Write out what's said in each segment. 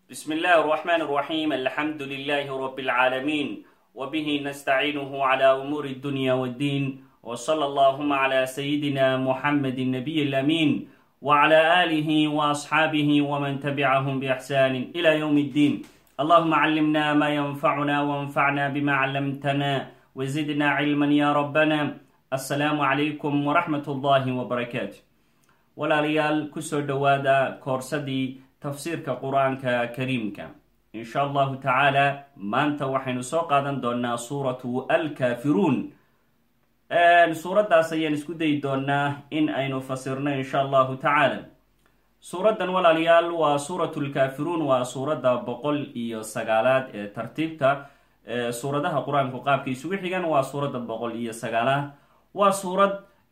بسم الله الرحمن الرحيم الحمد لله رب العالمين وبه نستعينه على أمور الدنيا والدين وصلى اللهم على سيدنا محمد النبي الأمين وعلى آله وأصحابه ومن تبعهم بإحسان إلى يوم الدين اللهم علمنا ما ينفعنا وانفعنا بما علمتنا وزدنا علما يا ربنا السلام عليكم ورحمة الله وبركاته walaalayaal kusoo dhowaada koorsadii tafsiirka qur-aanka kariimka insha allahu tacaala maanta waxaynu soo qaadan doonaa suuratu alkaafiruun suuraddaas ayaan isku dayi doonaa in aynu fasirno insha allahu tacaala suuraddan walaalayaal waa suuratu lkaafiruun waa suuradda boqol iyo sagaalaad ee tartiibta suuradaha qur-aanku qaabka isugu xigan waa suuradda boqol iyo sagaalaad waa suurad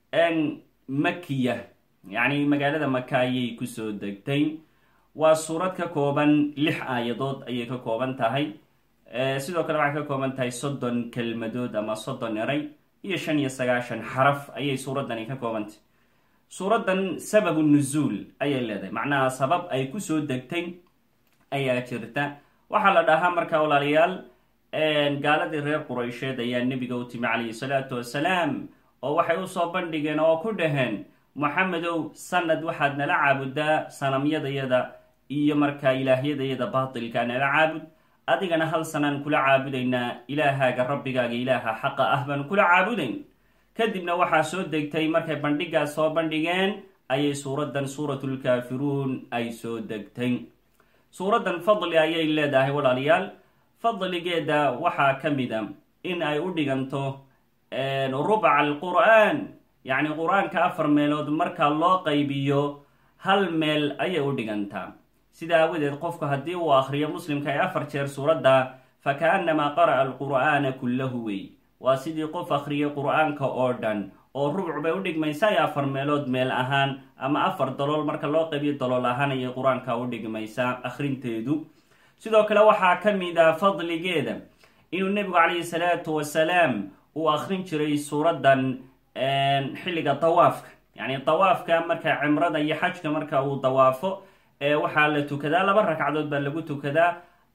makiya yacni magaalada maka ayay kusoo degtay waa suurad ka kooban lix aayadood ayay ka kooban tahay sidoo kale waxay ka kooban tahay soddon kelmadood ama soddon eray iyo shan iyo sagaashan xaraf ayay suuraddani ka koobantahy suuraddan sababu nuzuul ayay leedahay macnaha sabab ay kusoo degtay ayaa jirta waxaa la dhahaa markaa walaalayaal gaaladii reer quraysheed ayaa nebiga u timi calayhi salaatu wasalaam oo waxay usoo bandhigeen oo ku dhaheen moxamedow sanad waxaad nala caabudaa sanamyadayada iyo markaa ilaahyadayada baatilka nala caabud adigana hal sanaan kula caabudaynaa ilaahaaga rabbigaaga ilaaha xaqa ah baan kula caabudayn kadibna waxaa soo degtay markay bandhigaas soo bandhigeen ayay suuraddan suuratulkaafiruun ay soo degtay suuraddan fadli ayay leedahay walaalayaal fadligeeda waxaa ka mida in ay u dhiganto rubca alqur'aan yacni qur-aanka afar meelood marka loo qaybiyo hal meel ayay u dhigantaa sida aawadeed qofku haddii uu akhriyo muslimka ay afar jeer suuradda fa kaannamaa qara'a alqur'aana kullahu wey waa sidii qof akhriyay qur-aanka oo dhan oo rubc bay u dhigmaysaa iyo afar meelood meel ahaan ama afar dalool marka loo qaybiyo dalool ahaan ayay qur-aanka u dhigmaysaa akhrinteedu sidoo kale waxaa ka mid a fadligeeda inuu nebigu calayhi salaatu wasalaam uu akhrin jiray suuraddan xilliga dawaafka yacni dawaafka marka cimrada iyo xajka marka uu dawaafo waxaa la tukadaa laba ragcadood baa lagu tukadaa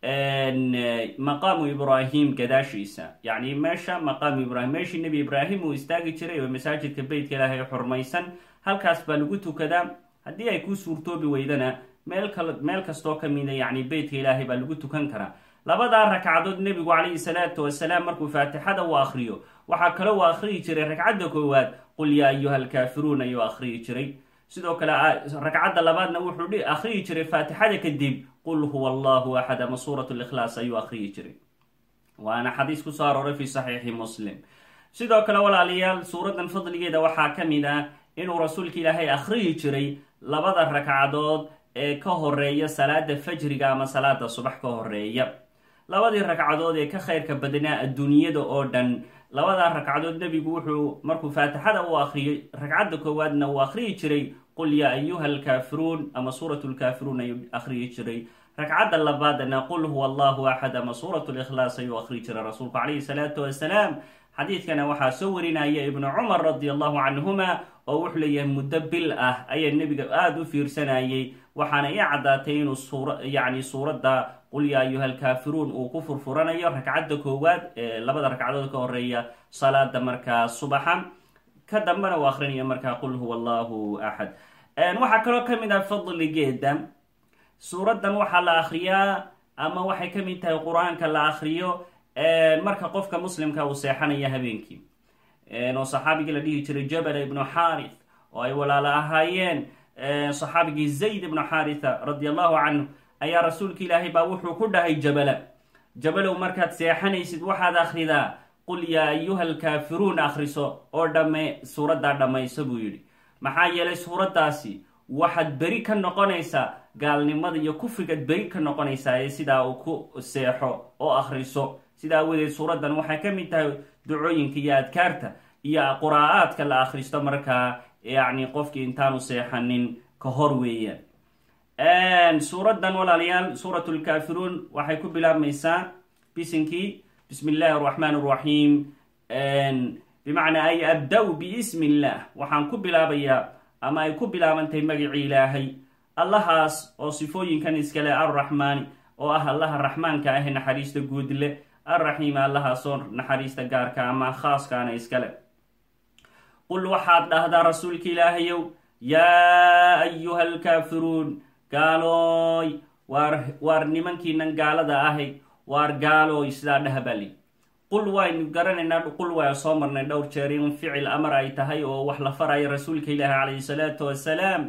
maqaamu ibraahim gadaashiisa yacni meesha maqaamu ibrahim meeshii nebi ibraahim uu istaagi jiray oo masaajidka beytka ilaahay xurmaysan halkaas baa lagu tukadaa haddii ay ku suurtoobi weydana meel kal meel kastoo ka mida yacni beytka ilaahay baa lagu tukan karaa labadaa ragcadood nebigu calayhi salaatu wasalaam markuu faatixada uu akhriyo waxaa kale uu akhriyi jiray ragcadda koowaad qul yaa ayuha alkaafiruun ayuu akhriyi jiray sidoo kale ragcadda labaadna wuxuu akhriyi jiray faatixada kadib qul huwa allahu axad ama suurat likhlaas ayuu akhriyi jiray waana xadiis kusoo arooray fi saxiixi muslim sidoo kale walaalayaal suuraddan fadligeeda waxaa ka mid ah inuu rasuulka ilaahay akhriyi jiray labada ragcadood ee ka horeeya salaada fajriga ama salaada subax ka horeeya labadii ragcadood ee ka khayrka badnaa adduunyada oo dhan labadaa ragcadood nebigu wuxuu markuu faatixada u akhriyay ragcadda koowaadna uu akhriyi jiray qul yaa ayuha alkaafiruun ama suurat lkaafiruun ayuu akhriyi jiray ragcadda labaadna qul huwa allahu axad ama suurat likhlaas ayuu akhriyi jiray rasuulku calayhi salaatu wasalaam xadiidkana waxaa soo warinaya ibnu cumar radi allahu canhuma oo wuxuu leeyahay muddo bil ah ayaa nebiga aada u fiirsanayay waxaana ii caddaatay inuu suura yacni suuradda qul yaa ayuha alkaafiruun uu ku furfuranayo ragcadda koowaad ee labada ragcadood ka horeeya salaada markaa subaxa ka dambena uu akhrinayo markaa qul huwa allahu axad waxaa kaloo ka mid ah fadligeeda suuraddan waxaa la akhriyaa ama waxay ka mid tahay qur-aanka la akhriyo marka qofka muslimka uu seexanaya habeenkii oo saxaabigii la dhihi jiray jabala ibnu xaarith oo ay walaalo ahaayeen saxaabigii zayd ibnu xaaritha radi allahu canhu ayaa rasuulka ilaahay baa wuxuu ku dhahay jabala jabalow markaad seexanaysid waxaad akhridaa qul yaa ayuha alkaafiruun akhriso oo dhamme suuraddaa dhammayso buu yidhi maxaa yeelay suuraddaasi waxaad beri ka noqonaysaa gaalnimada iyo kufrigaad beri ka noqonaysaa ee sidaa uu ku seexo oo akhriso sidaa awadeed suuraddan waxay ka mid tahay ducooyinka iyo adkaarta iyo quraa'aadka la akhristo markaa yacni qofkii intaanu seexanin ka hor weeyaan suuraddan walaalayaal suurat lkaafiruun waxay ku bilaabmaysaa bisinkii bismi illaahi araxmaan araxiim bimacnaa ay abda-u biismi illaah waxaan ku bilaabayaa ama ay ku bilaabantahay magacii ilaahay allahaas oo sifooyinkan iskale arraxmaani oo ah allaha raxmaanka ah naxariista guud leh alraxiima allahaasoo naxariista gaarka ama khaaskaana iskale qul waxaad dhahdaa rasuulka ilaahayow yaa ayuha alkaafiruun gaalooy waar waar nimankiinan gaalada ahay waar gaalooy sidaa dhaha baa lii qul waynu garanaynaa qul waa soo marnay dhowr jeer in ficil amar ay tahay oo wax la farayo rasuulka ilaahi calayhi salaatu wasalaam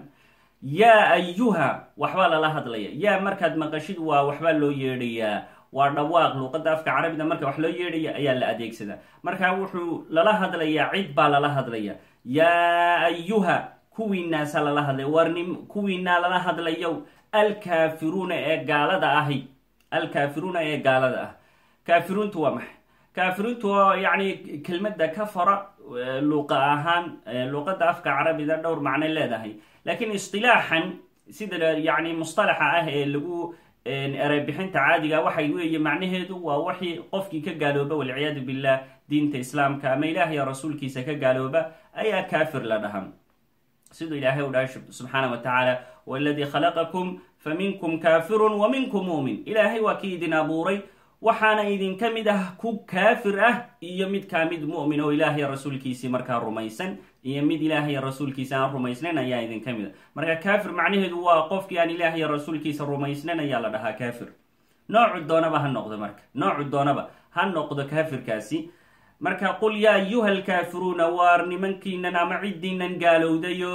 yaa ayuha waxbaa lala hadlaya yaa markaad maqashid waa waxbaa loo yeedhayaa waa dhawaaq luuqadda afka carabida marka wax loo yeedhaya ayaa la adeegsadaa marka wuxuu lala hadlayaa cid baa lala hadlaya yaa ayuha kuwiinaasa lala hadlaya war nim kuwiinaa lala hadlayo alkaafiruuna ee gaalada ahi alkaafiruuna ee gaalada ah kaafiruuntu waa maxay kaafiruuntu waa yacni kelmadda kafara luuqa ahaan luuqadda afka carabida dhowr macnay leedahay laakiin istilaaxan sida yacni mustalaxa ah ee lagu ereybixinta caadiga waxay weeye macnaheedu waa waxii qofkii ka gaalooba walciyaadu billah diinta islaamka ama ilaah iyo rasuulkiisa ka gaalooba ayaa kaafir la dhaha siduu ilaahay u dhahay subxaana wa tacaala waladii khalaqakum fa minkum kaafirun wa minkum muumin ilaahay waa kii idin abuuray waxaana idinka mid ah ku kaafir ah iyo mid kaa mid mu'min oo ilaahay rasuulkiisii markaa rumaysan iyo mid ilaahay rasuulkiisa aan rumaysnayn ayaa idinka mid a marka kaafir macnaheedu waa qofkii aan ilaahay rasuulkiisa rumaysnayn ayaa la dhahaa kaafir noocu doonaba ha noqdo marka noocu doonaba ha noqdo kaafirkaasi marka qul yaa ayuha alkaafiruuna waar nimankiinan ama ciddiinan gaalowdayo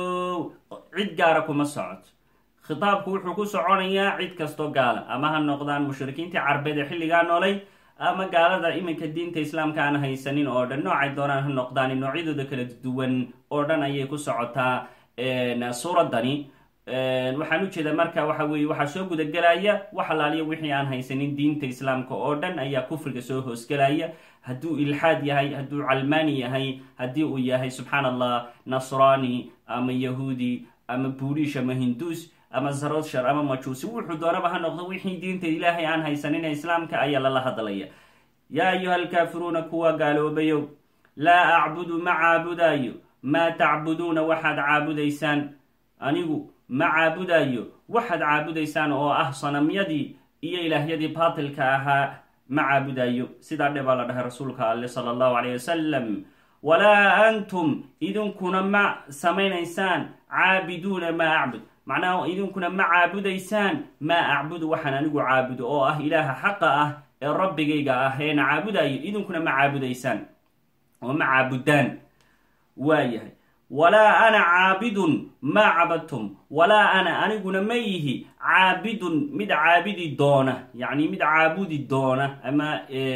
cid gaara kuma socoto khitaabku wuxuu ku soconayaa cid kastoo gaala ama ha noqdaan mushrikiintii carbeed ee xilligaa noolay ama gaalada iminka diinta islaamka aan haysanin oo dhan noocay doonaan ha noqdaan noocyadooda kala duwan oo dhan ayay ku socotaa suuraddani waxaan ujeedaa marka waxa weeye waxaa soo gudagelaya wax alaaliya wixii aan haysanin diinta islaamka oo dhan ayaa kufriga soo hoosgelaya hadduu ilxaad yahay hadduu calmaani yahay haddii uu yahay subxaan allah nasraani ama yahuudi ama buurish ama hinduus ama zarodshar ama majuusi wuxuu doonaba ha noqdo wixii diinta ilaahay aan haysanin islaamka ayaa lala hadlaya yaa ayuha alkaafiruuna kuwa gaaloobayo laa acbudu ma caabudaayo maa tacbuduuna waxaad caabudaysaan anigu ma caabudayo waxaad caabudaysaan oo ah sanamyadii iyo ilaahyadii baatilka ahaa ma caabudayo sidaa dhe baa la dhahay rasuulka alle sala allahu calayh wasalam walaa antum idinkuna ma samaynaysaan caabiduuna maa acbud macnaha idinkuna ma caabudaysaan maa acbudu waxaan anigu caabudo oo ah ilaaha xaqa ah ee rabbigayga ah eena caabudayo idinkuna ma caabudaysaan oo ma caabudaan waayahay walaa ana caabidun maa cabadtum walaa ana aniguna ma yihi caabidun mid caabidi doona yacni mid caabudi doona ama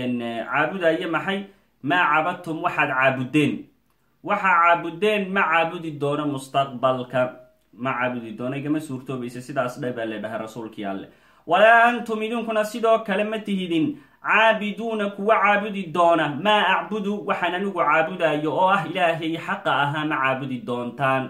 caabudaya maxay maa cabadtum waxaad caabudeen waxaa caabudeen ma caabudi doono mustaqbalka ma caabudi doono igama suurtoobaysa sidaas dhe baa le dhahay rasuulkii alle walaa antum idinkuna sidoo kale ma tihidin caabiduuna kuwa caabudi doona maa acbudu waxaan anigu caabudayo oo ah ilaahay xaqa ahaa ma caabudi doontaan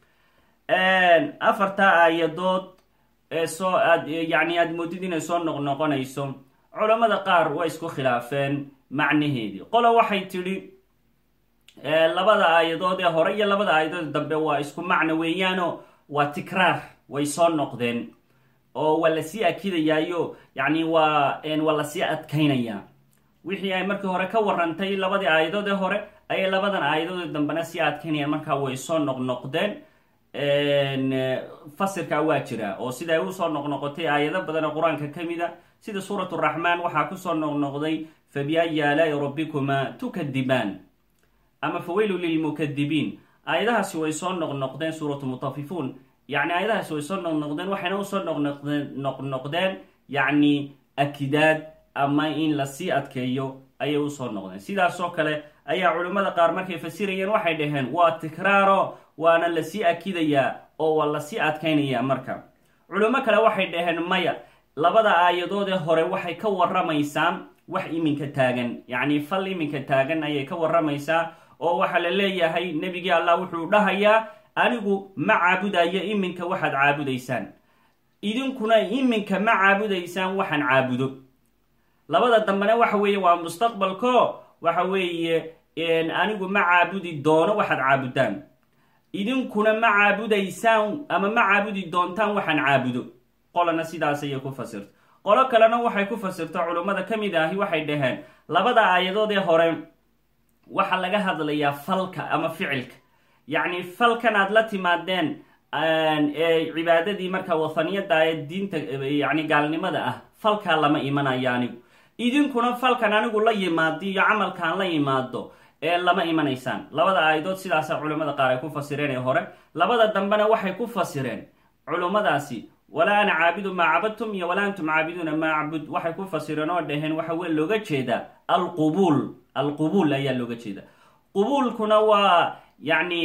afartaa aayadood ee soo aad yacni aada moodid inay soo noqnoqonayso culammada qaar waa isku khilaafeen macnaheedii qolo waxay tidhi labada aayadood ee hore iyo labada aayadood dambe waa isku macno weeyaano waa tikraar way soo noqdeen oo waa lasii akidayaayo yacni waa waa lasii adkaynayaa wixii ay markii hore ka warantay labadii aayadood ee hore ayay labadan aayadood dambena sii adkaynayaan markaa way soo noqnoqdeen fasirkaa waa jira oo sida ay usoo noqnoqotay aayado badan oo qur-aanka ka mid a sida suurat raxmaan waxaa kusoo noqnoqday fabiayi aalaai rabbikuma tukadibaan ama faweylu lilmukadibiin aayadahaasi way soo noqnoqdeen suuratu mutafifuun yacni aayadahaasi way soo noqnoqdeen waxayna usoo noqnoqdeen noqnoqdeen yacni akidaad ama in lasii adkeeyo ayay usoo noqdeen sidaasoo kale ayaa culimmada qaar markay fasirayeen waxay dhaheen waa tikraaro waana lasii akidayaa oo waa lasii adkaynayaa marka culimo kale waxay dhaheen maya labada aayadood ee hore waxay ka waramaysaa wax iminka taagan yacni fal iminka taagan ayay ka waramaysaa oo waxaa la leeyahay nebigii allah wuxuu dhahayaa anigu ma caabudayo iminka waxaad caabudaysaan idinkuna iminka ma caabudaysaan waxaan caabudo labada dambena waxa weeye waa mustaqbalko waxa weeye anigu ma caabudi doono waxaad caabudaan idinkuna ma caabudaysaan ama ma caabudi doontaan waxaan caabudo qolana sidaas ayay ku fasirta qolo kalena waxay ku fasirta culummada ka mid ahi waxay dhaheen labada aayadood ee hore waxaa laga hadlayaa falka ama ficilka yacni falkan aad la timaadeen ee cibaadadii markaa wathaniyada ee diinta yani gaalnimada ah falkaa lama imanayo anigu idinkuna falkan anigu la yimaado iyo camalkaan la yimaado ee lama imanaysaan labada aayadood sidaasa culimmada qaar ay ku fasireen ee hore labada dambena waxay ku fasireen culummadaasi walaa ana caabidu maa cabadtum iyo walaa antum caabiduuna maa acbud waxay ku fasireen oo dhaheen waxa wey looga jeedaa alqubuul alqubuul ayaa looga jeeda qubuulkuna waa yacni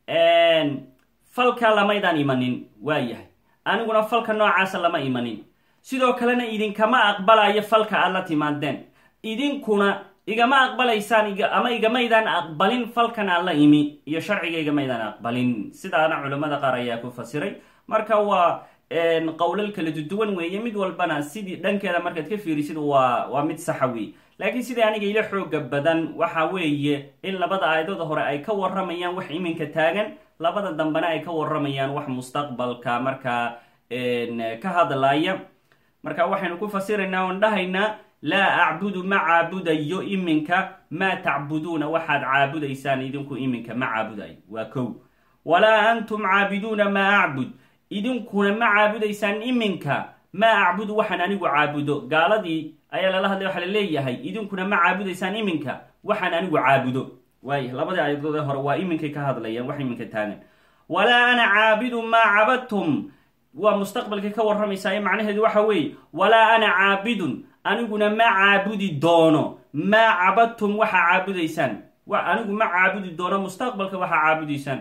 falka lamaydaan imanin waayahay aniguna falka noocaasa lama imanin sidoo kalena idinkama aqbalayo falka aad la timaadeen idinkuna igama aqbalaysaan ama igamaydaan aqbalin falkan aan la imi iyo sharciga igamaydaan aqbalin sidaana culimmada qaar ayaa ku fasiray marka waa qowlal kala duduwan weeye mid walbana sidii dhankeeda markaad ka fiirisid waa waa mid saxa wey laakiin sidai aniga ila xooga badan waxa weeye in labada aayadooda hore ay ka waramayaan wax iminka taagan labada dambena ay ka waramayaan wax mustaqbalka markaa ka hadlaya marka waxaynu ku fasiraynaa oon dhahaynaa laa acbudu ma caabudayo iminka maa tacbuduuna waxaad caabudaysaan idinku iminka ma caabudayo waa kow walaa antum caabiduuna maa acbud idinkuna ma caabudaysaan iminka maa acbudu waxaan anigu caabudo gaaladii ayaa lala hadlay waxaa la leeyahay idinkuna ma caabudaysaan iminka waxaan anigu caabudo waaya labadii aayadood ee hore waa iminkay ka hadlayaan wax iminka taagan walaa ana caabidu maa cabadtum waa mustaqbalkay ka warramaysaa ee macnaheedu waxa weeye walaa ana caabidun aniguna ma caabudi doono maa cabadtum waxaa caabudaysaan anigu ma caabudi doono mustaqbalka waxaa caabudaysaan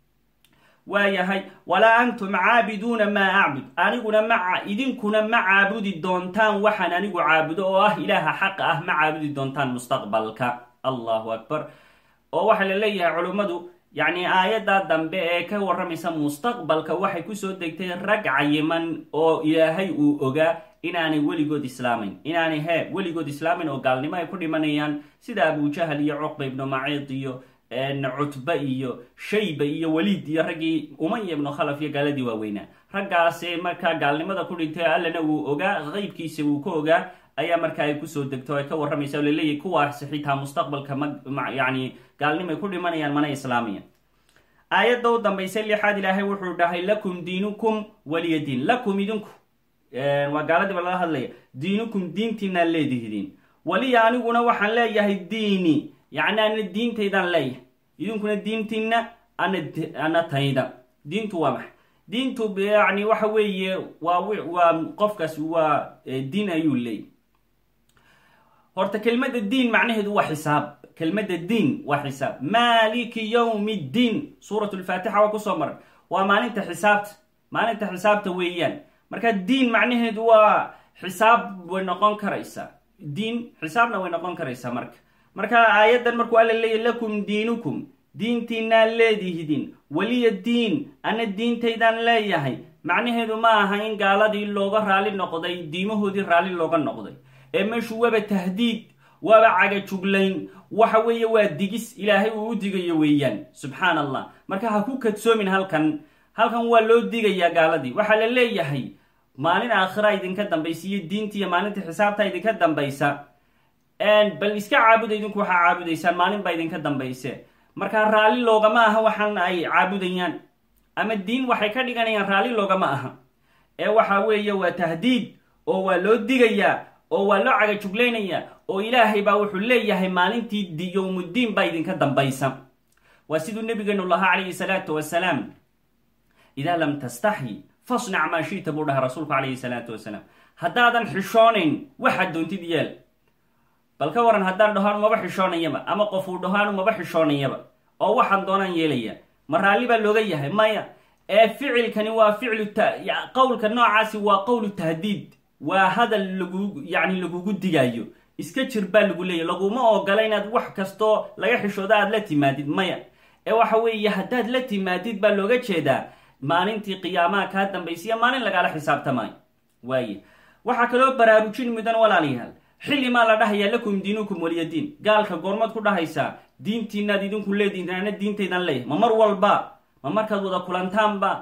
waayahay walaa antum caabiduuna maa acbud aniguna ma idinkuna ma caabudi doontaan waxaan anigu caabudo oo ah ilaaha xaqa ah ma caabudi doontaan mustaqbalka allahu akbar oo waxaa la leeyahay culummadu yacni aayadda dambe ee ka warramaysa mustaqbalka waxay kusoo degtay rag cayiman oo ilaahay uu ogaa inaanay weligood islaamayn inaanay he weligood islaamayn oo gaalnimo ay ku dhimanayaan sida abujahal iyo cuqba ibnu maciid iyo cutba iyo shayba iyo waliid iyo raggii umaya ibnu khalaf iyo gaaladii waaweynaa raggaasi markaa gaalnimada ku dhintay allana wuu ogaa qeybkiisa wuu ka ogaa ayaa markaa ay kusoo degto ay ka warramaysa oo laleeyahy kuwaasi xitaa mustaqbalka ma yani gaalnimay ku dhimanayaan mana islaamayaan aayadda u dambaysa lixaad ilaahay wuxuu dhahay lakum diinukum waliya diin lakum idinku waa gaaladiiba laga hadlaya diinukum diintiinaan leedihidiin waliya aniguna waxaan leeyahay diini yacni ana diintaydaan leeyahay idinkuna diintiina ana ana tayda diintu waa maxay diintu yani waxa weeye waa waa qofkaas waa diin ayuu leeyay horta kelmadda diin macnaheedu waa xisaab kelmadda diin waa xisaab maaliki yowmi ddiin suurat lfaatixa waa kusoo maray waa maalinta xisaabta maalinta xisaabta weeyaan marka diin macnaheedu waa xisaab way noqon karaysaa diin xisaabna way noqon karaysaa marka marka aayaddan markuu alla leeyahy lakum diinukum diintiinaan leedihdin weliya diin ana diintaydaan leeyahay macnaheedu ma aha in gaaladii looga raali noqday diimahoodii raalli looga noqday ee meeshu waaba tahdiid waaba cagajuglayn waxa weeye waa digis ilaahay uu u digayo weeyaan subxaan allah marka ha ku kadsoomin halkan halkan waa loo digayaa gaaladii waxaa la leeyahay maalin aakhira idinka dambaysa iyo diintiiyo maalinta xisaabta idinka dambaysa bal iska caabuda idinku waxaa caabudaysaan maalin baa idinka dambayse markaa raalli loogama aha waxaan ay caabudayaan ama diin waxay ka dhiganayaan raalli loogama aha ee waxa weeye waa tahdiid oo waa loo digayaa oo waa loo cagajuglaynayaa oo ilaahay baa wuxuu leeyahay maalintii yowmuddiin baa idinka dambaysa waa siduu nabigeenu lahaa calayhi salaatu wasalaam idaa lam tastaxyi fasnac maa shita buu dhaha rasuulku calayhi salaatu wasalaam haddaadan xishoonayn waxaad doontid yeel bal ka waran haddaan dhaho anu maba xishoonayaba ama qof uu dhaho anu maba xishoonayaba oo waxaan doonaan yeelaya ma raalli baa looga yahay maya ee ficilkani waa ficlu qowlka noocaasi waa qowlu tahdiid waa hadal lagu yacni lagugu digaayo iska jir baa lagu leeyahy laguma ogola inaad wax kastoo laga xishooda aad la timaadid maya ee waxa weeye haddaad la timaadid baa looga jeedaa maalintii qiyaamaha kaa dambaysiya maalin lagaala xisaabtamaayo waaye waxaa kaloo baraarujin mudan walaalayaal xilli maa la dhahayaa lakum diinukum waliyadiin gaalka goormaad ku dhahaysaa diintiinaad idinku leedihin ana diintaydan leeyahay ma mar walba ma markaad wada kulantaanba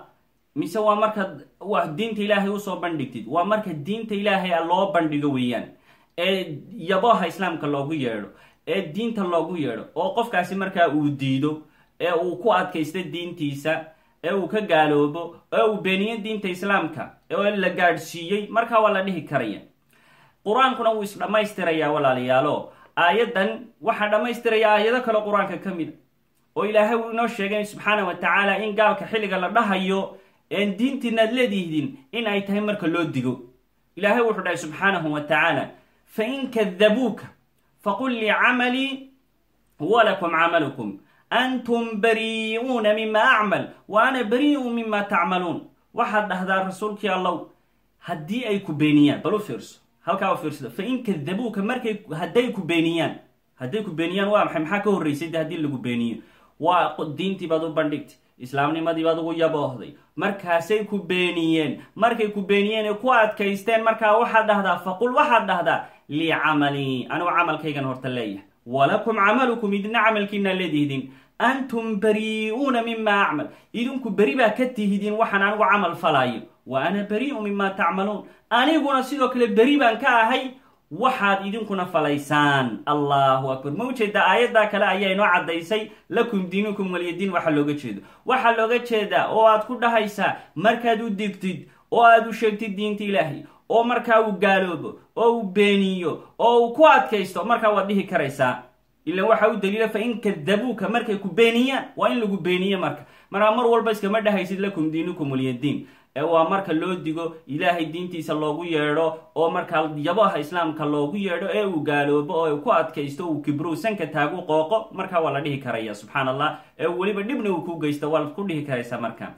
mise waa markaad waa diinta ilaahay usoo bandhigtid waa marka diinta ilaahay a loo bandhigo weeyaan ee yaboha islaamka loogu yeedho ee diinta loogu yeedho oo qofkaasi markaa uu diido ee uu ku adkaysto diintiisa ee uu ka gaaloobo ee uu beeniyo diinta islaamka ee la gaadhsiiyey markaa waa la dhihi karaya qur-aankuna wuu isdhammaystirayaa walaalayaalo aayaddan waxaa dhammaystiraya aayado kale qur-aanka ka mid a oo ilaahay uu inoo sheegay subxaana wa tacaala in gaalka xilliga la dhahayo een diintiina ad leedihdin in ay tahay marka loo digo ilaahay wuxuu dhahay subxaanahu wa tacaala fain kadabuuka faqul lii camalii walakum camalukum antum barii'uuna mima acmal wa ana barii'u mima tacmaluun waxaad dhahdaa rasuulkii allow haddii ay ku beeniyaan bal u fiirso halkaa u fiirsada fain kadabuuka markay hadday ku beeniyaan hadday ku beeniyaan waa maxay maxaa ka horraysay de haddii lagu beeniyo waa diintii baad u bandhigtay islaamnimadii baad ugu yaboohday markaasay ku beeniyeen markay ku beeniyeen ee ku adkaysteen markaa waxaad dhahdaa faqul waxaad dhahdaa lii camalii anigu camalkaygan horta leeyahay walakum camalukum idina camalkiina leedihdin antum barii'uuna mima acmal idinku beri baa ka tihidiin waxaan anigu camal falaayo wa ana barii'u mima tacmaluun aniguna sidoo kale beri baan ka ahay waxaad idinkuna falaysaan allahu akbar ma ujeedaa aayaddaa kale ayaa inoo caddaysay lakum diinukum walyadiin waxaa looga jeedo waxaa looga jeedaa oo aad ku dhahaysaa markaad u digtid oo aad u sheegtid diinta ilaahay oo markaa uu gaaloobo oo uu beeniyo oo uu ku adkaysto markaa waad dhihi karaysaa ilan waxaa u daliila fa in kadabuuka markay ku beeniyaan waa in lagu beeniye marka markaa mar walba iskama dhahaysid lakum diinukum walyadiin ee waa marka loo digo ilaahay diintiisa loogu yeedho oo markaa yabaha islaamka loogu yeedho ee uu gaaloobo oo ku adkaysto uu kibrow sanka taagu qooqo markaa waa la dhihi karaya subxaan allah ee weliba dhibna uu ku geysto waad ku dhihi karaysaa marka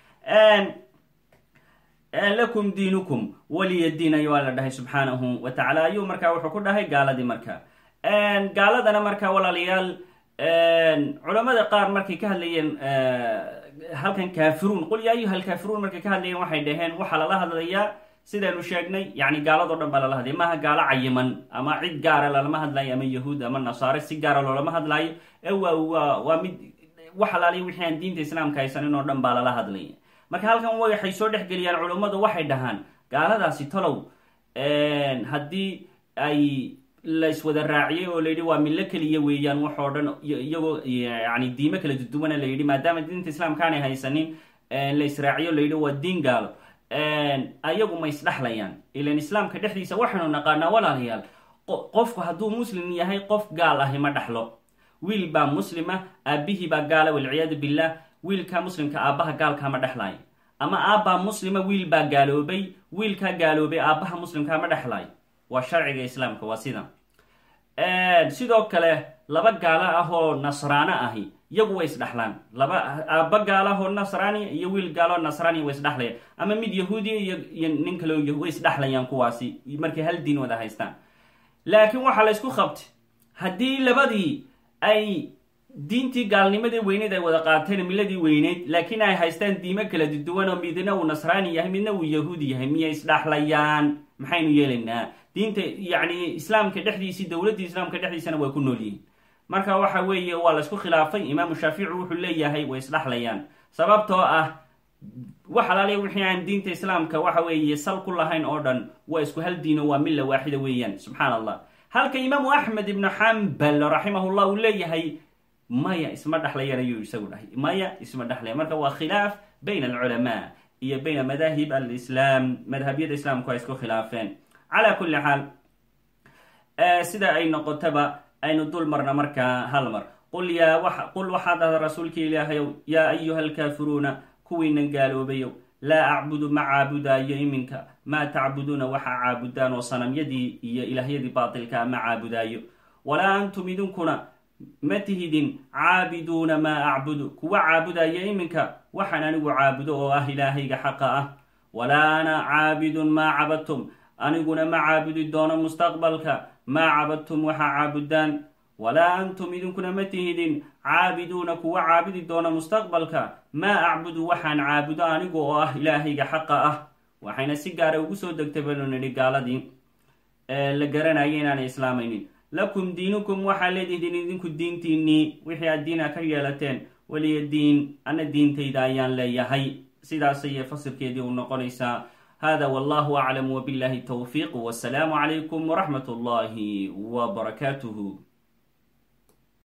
lakum diinukum waliyadiin ay waa la dhahay subxaanahu wa tacala ayuu markaa wuxuu ku dhahay gaaladii marka gaaladana markaa walaalayaal culamada qaar markay ka hadlayeen halkan kaafiruun qul yaa ayuha alkaafiruun markay ka hadlayeen waxay dhaheen waxaa lala hadlayaa sidaynu sheegnay yani gaaladoo dhan baa lala hadlaya maaha gaalo cayiman ama cid gaara lalama hadlayo ama yahuud ama nasaare si gaara loolama hadlaayo ee waa waa waa mid wax alaaliya wixii aan diinta islaamka haysanin oo dhan baa lala hadlaya marka halkan waxay soo dhex geliyaan culummadu waxay dhahaan gaaladaasi talow haddii ay layswada raaciyey oo layidhi waa millo keliya weeyaan waxoo dhan iyagoo yani diimo kala duduwana la yidhi maadaama diinta islaamka aanay haysanin la israaciyo layidhi waa diin gaalo ayagu ma isdhexlayaan ilan islaamka dhexdiisa waxaynu naqaanaa walaalayaal qofku hadduu muslim yahay qof gaal ahi ma dhexlo wiil baa muslima aabihii baa gaala walciyaadu billah wiilkaa muslimka aabbaha gaalkaa ma dhexlaayo ama aabbaa muslima wiil baa gaaloobay wiilkaa gaaloobay aabbaha muslimkaa ma dhexlaayo waa sharciga islaamka waa sida sidoo kale laba gaalo ah oo nasraano ahi iyagu way isdhexlaan laba aabba gaalahoo nasraaniya iyo wiil gaaloo nasraaniya way isdhexlayaan ama mid yahuudiya iyo nin kale way isdhexlayaan kuwaasi markay hal diin wada haystaan laakiin waxaa la ysku qabtay haddii labadii ay diintii gaalnimadii weyneyd ay wada qaateen miladii weyneyd laakiin ay haystaan diimo kala duduwan oo midna uu nasraani yahay midna uu yahuudi yahay miyay isdhexlayaan maxaynu yeelaynaa diinta yacni islaamka dhexdiisii dowladdii islaamka dhexdiisana way ku nool yihiin marka waxa weeye waa laysku khilaafay imaamu shaafici wuxuu leeyahay way isdhexlayaan sababtoo ah wax alaaliya wixii aan diinta islaamka waxa weeye sal ku lahayn oo dhan waa isku hal diino waa milla waaxida weeyaan subxaan allah halka imaamu axmed ibnu xambal raximahullah uu leeyahay maya isma dhexlayan ayuu isagu dhahay maya isma dhexlayan marka waa khilaaf bayna alculamaa iyo bayna madaahib alislaam madhabyada islaamku ay isku khilaafeen calaa kulli xaal sida ay noqotaba aynu dul marna markaa hal mar qul yaa qul waxaad dhahda rasuulkii ilaahayow yaa ayuha alkaafiruuna kuwiinan gaaloobayow laa acbudu ma caabudaayo iminka maa tacbuduuna waxaa caabudaan oo sanamyadii iyo ilaahyadii baatilkaa ma caabudaayo walaa antum idinkuna ma tihidin caabiduuna maa acbudu kuwa caabudaya iminka waxaan anigu caabudo oo ah ilaahayga xaqa ah walaa ana caabidun maa cabadtum aniguna ma caabudi doono mustaqbalka maa cabadtum waxaa caabudaan walaa antum idinkuna ma tihidin caabiduuna kuwa caabudi doona mustaqbalka maa acbudu waxaan caabudo anigu oo ah ilaahayga xaqa ah waxayna si gaara ugu soo degtay baynu nidhi gaaladii la garanaya inaanay islaamaynin lakum diinukum waxaa leedihdin idinku diintiinnii wixii aad diina ka yeelateen weliya diin ana diintayda ayaan leeyahay sidaas ayay fasirkeedii u noqonaysaa hada wallahu aclam wbillahi towfiiq wasalaamu calaykum wraxmat اllahi wbarakaatuh